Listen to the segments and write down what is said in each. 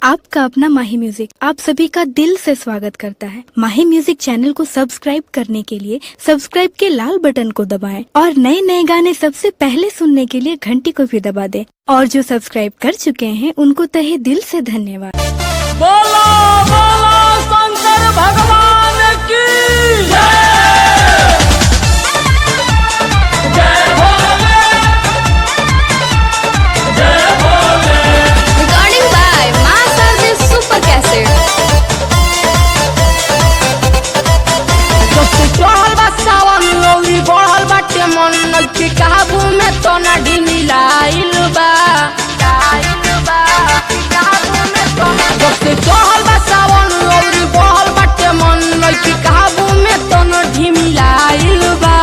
आपका अपना माही म्यूजिक आप सभी का दिल से स्वागत करता है माही म्यूजिक चैनल को सब्सक्राइब करने के लिए सब्सक्राइब के लाल बटन को दबाएं और नए नए गाने सबसे पहले सुनने के लिए घंटी को भी दबा दें और जो सब्सक्राइब कर चुके हैं उनको तहे दिल से धन्यवाद बोलो बोलो शंकर भगवान की जय जय भोले जय Bhole Recording by Master Super Cassette. सबसे चढ़ल बा सावन लौरी बढ़ल बाटे मन नइखे काबू में तो ना ढिमिलाइल बा सबसे चढ़ल बा सावन लौरी बढ़ल बाटे मन नइखे काबू में तो ना ढिमिलाइल बा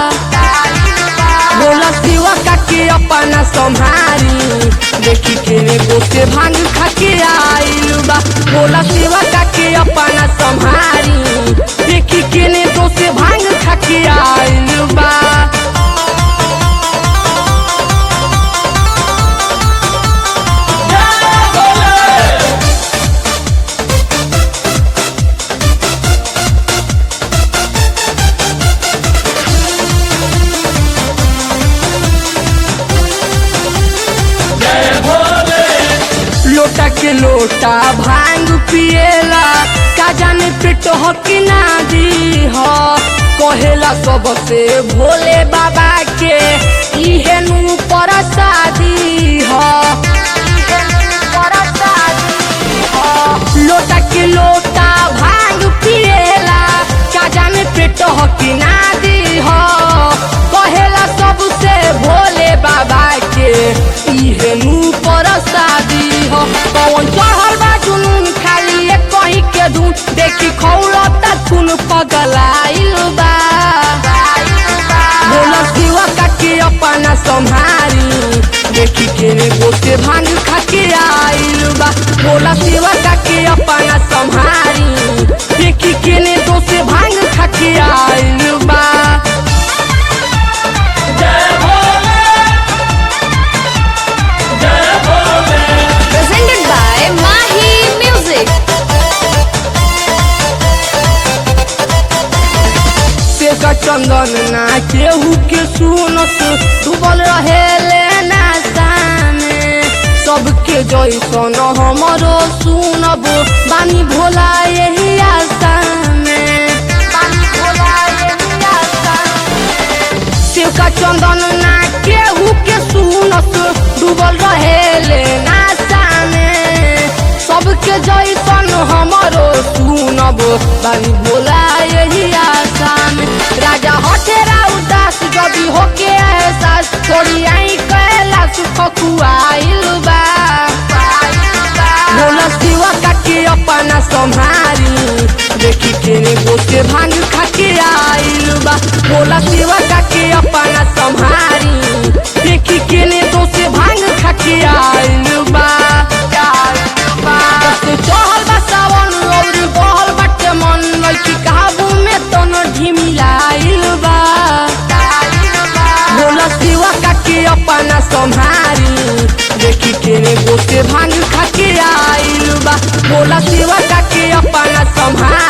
बोला सिवा काके अपना संहारी देखी के ने गोसे भांग खाके आइल बा बोला सिवा काके अपना संहारी देखी के ने गोसे भांग खाके आइल बा लोटा के लोटा भांग पिएला का जाने पेट हो कि ना दी हो कहेला सबसे भोले बाबा के इहे नु परसादी हो लोटा के लोटा भांग पिएला का जाने पेट हो कि ना दी हो कहेला सबसे भोले बाबा के इहे नु परसादी हो कौन चढ़ल बा जुनून खाली एक कहीं के धुन देखी खौलता खून पगलाइल बा बोला सिवा काके अपना संहारी देखी के ने गोसे भांग खाके आइल बा बोला सिवा काके अपना संहारी देखी के ने गोसे भांग खाके आइल बा जय भोले जय Bhole Presented by Mahi Music. से का चंदन ना केहू के सुनत डूबल रहे लेना सामे सबके जैसन हमरो सुनब बानी भोला यही आशा में बानी भोला यही आशा में। शिव का चंदन ना केहू के सुनत डूबल रहे लेना सामे सबके जैसन हमरो सुनब बानी भोला यही आशा में राजा हठेरा उदास जबी होके एहसास थोड़ी आई कैला सुख खुआइल बा भोला शिवा काके अपना संहारी देखी के ने गोसे भांग खाके आइल बा भोला शिवा काके अपना संहारी देखी के ने दोसे भांग खाके आइल बा सबसे चढ़ल बा सावन और बहल बाटे मन लइकी काबू में तन ढिमिलाइल बा भोला शिवा काके अपना संहारी देखी के ने गोसे भांग खाके आइल बा भोला शिवा काके अपना संहारी